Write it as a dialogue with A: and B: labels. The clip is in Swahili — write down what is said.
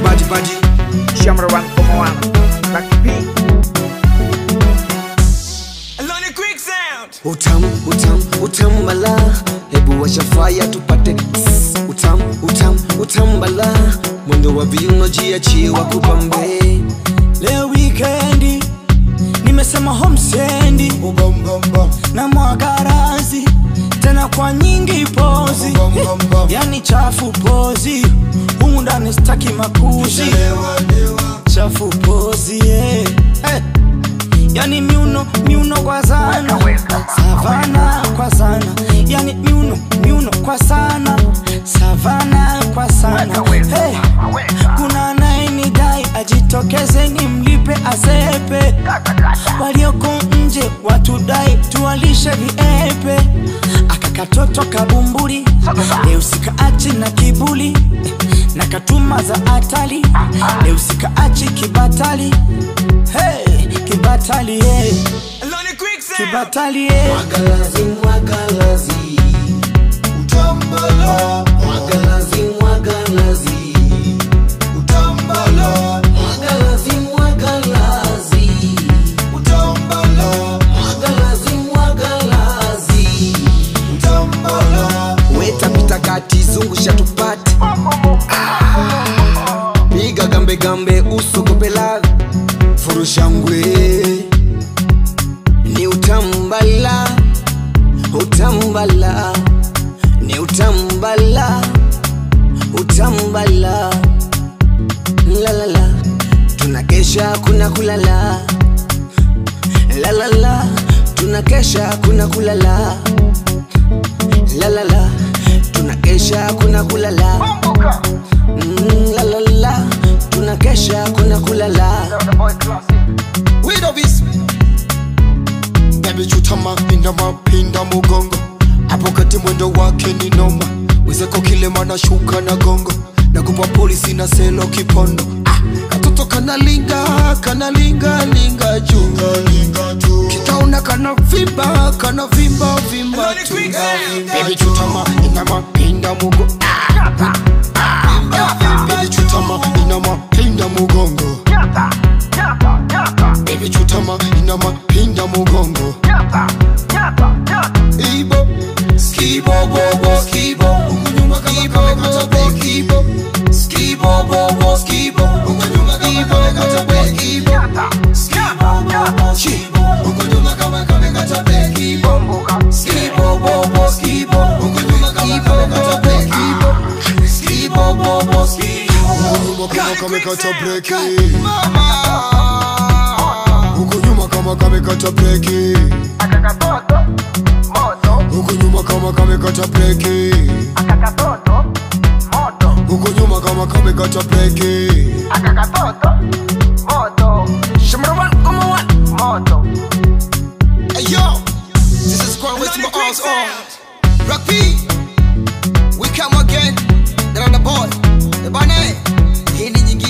A: badi badi Shamra one koma one Black P
B: Alone quick sound.
C: Utam, utam, utambala, hebu washa fire tupate tss. Utam, utam, utambala, mwendo wa viuno jiachie wakupambe.
D: leo wikendi nimesema homsendi na mwagarazi tena kwa nyingi pozi yani chafu pozi humu ndani staki makuzi chafu pozi yeah. hey. yani miuno miuno kwa sana savana kwa sana yani miuno miuno kwa sana savana kwa sana hey. kuna anayenidai ajitokeze ni mlipe asepe walioko nje watudai tuwalishe viepe akakatoto kabumbuli leusikaachi na kibuli na katuma za atali leusikaachi kibatali hey, kibatali hey.
B: Alone quick sound.
D: kibatali hey.
C: Mwagalazi, mwagalazi, utambala, mwagalazi, mwagalazi, utambala, mwagalazi, mwagalazi, utambala, mwagalazi, mwagalazi, utambala. Weta pita kati, zungusha tupate. Ah, Piga gambe gambe, usogopela, furusha ngwe ni utambala utambala ni utambala utambala lalala tunakesha kuna kulala lalala tunakesha kuna kulala lalala tunakesha kuna kulala mm, lalala tunakesha kuna kulala
E: Widovis Baby chutama inama pinda mugongo hapo kati mwendo wake ni noma wezeko kilema na shuka na gongo nakupa polisi na selo kipondo ah, katoto kanalinga kanalinga linga juu kikaona kana vimba kana vimba vimba
B: Alone
E: tu
B: quick sound.
E: Baby chutama inama pinda mugo ah, ah, Baby chutama inama pinda mugongo Baby chutama inama pinda mugongo Ibo Skibo bobo skibo Ukunyuma kama kama kata skibo Skibo bobo skibo Ukunyuma kama kama kata skibo Skibo bobo skibo Ukunyuma kama kama kata skibo Skibo bobo skibo Ukunyuma kama kama kata skibo Skibo bobo skibo Ukunyuma kama kama kata breki Huku nyuma kama kamekata breki Huku nyuma kama kamekata breki Huku nyuma kama kamekata breki
A: Shamra one koma one
E: Hey yo, this is Quan with my arms on Rock P, we come again Then on the boy, the banana Hii ni nyingine